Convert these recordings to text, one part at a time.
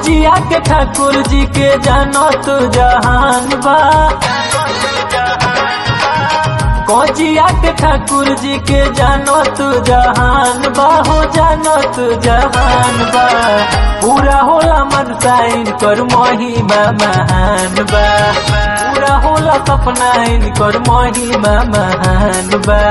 कौजिया के ठाकुर जी के जानत जहान बा कौजिया के ठाकुर जी के जानत जहान बा हो जानत जहान बा पूरा होला मन साइन कर महिमा महान बा पूरा होला सपना कर महिमा महान बा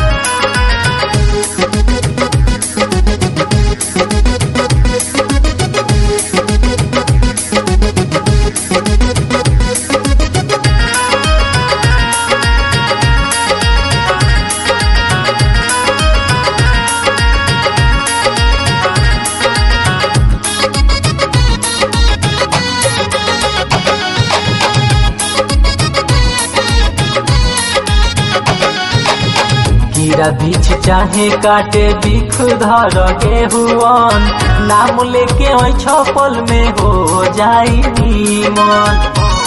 कीड़ा बीछ चाहे काटे बिख धर गेहुअन नाम लेके ओइ छपल में हो जाई नीमन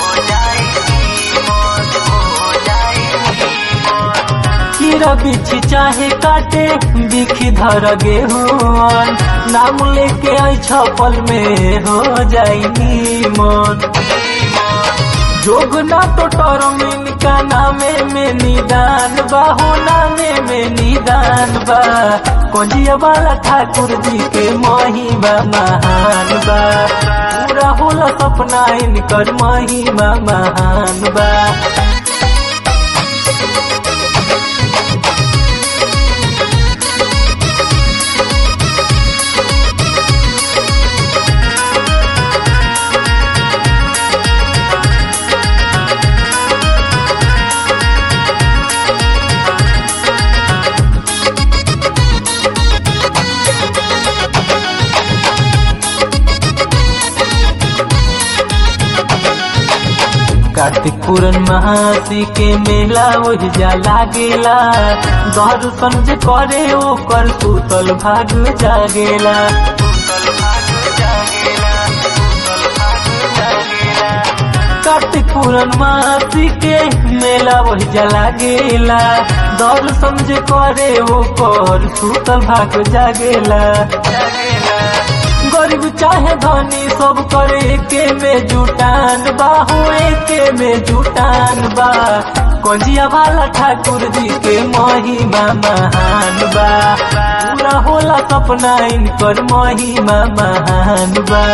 कीड़ा बीछ चाहे काटे बिख धर गेहुअन नाम लेके ओइ छपल में हो जाई नीमन जोग ना तो टरमिन का नामे में निदान बा हो नामे में निदान बा कोंजिया वाला ठाकुर जी के महिमा महान बा पूरा होला सपना इनकर महिमा महान बा कार्तिक पूरन महासी के मेला ओहि जा लागेला दर्शन जे करे ओकर सुतल भाग जागेला कार्तिक पूरन महासी के मेला ओहि जा लागेला दर्शन जे करे ओकर सुतल भाग जागेला गरीब चाहे धनी सब करे एके में जुटान बा हो एके में जुटान बा कंजिया वाला ठाकुर जी के महिमा महान बा पूरा होला सपना इनकर महिमा महान बा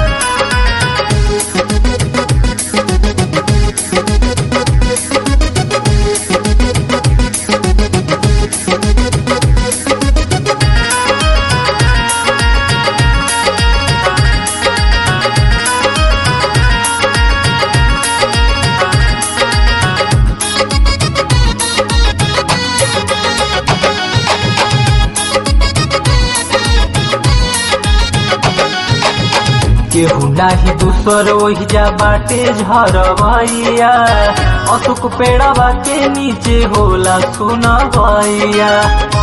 केहू नाही दूसर ओहि जा बाटे झरवैया अशोक पेड़ावा के नीचे होला सुना भैया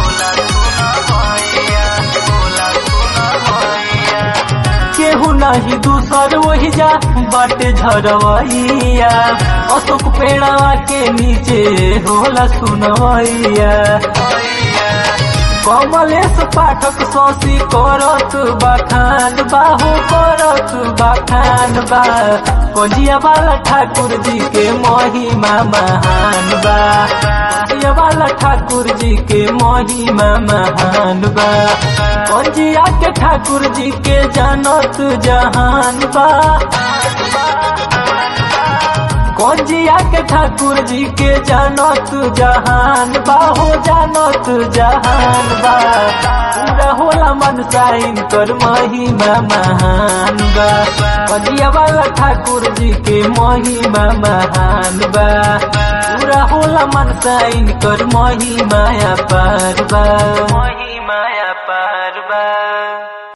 केहू नाही दूसर ओहि जा बाटे झरवैया अशोक पेड़ावा के नीचे होला सुनवैया कमलेश पाठक शशि करत बखान बाहु करत बखान बा कंजिया वाला ठाकुर जी के महिमा महान बा कंजिया वाला ठाकुर जी के महिमा महान बा कंजिया के ठाकुर जी के जानत जहान बा कंजिया के ठाकुर जी के जानत जहान बा हो जानत जहान बा पूरा होला मन साइन कर महिमा महान बा कंजिया वाला ठाकुर जी के महिमा महान बा पूरा होला मन साइन कर महिमा पार बा महिमा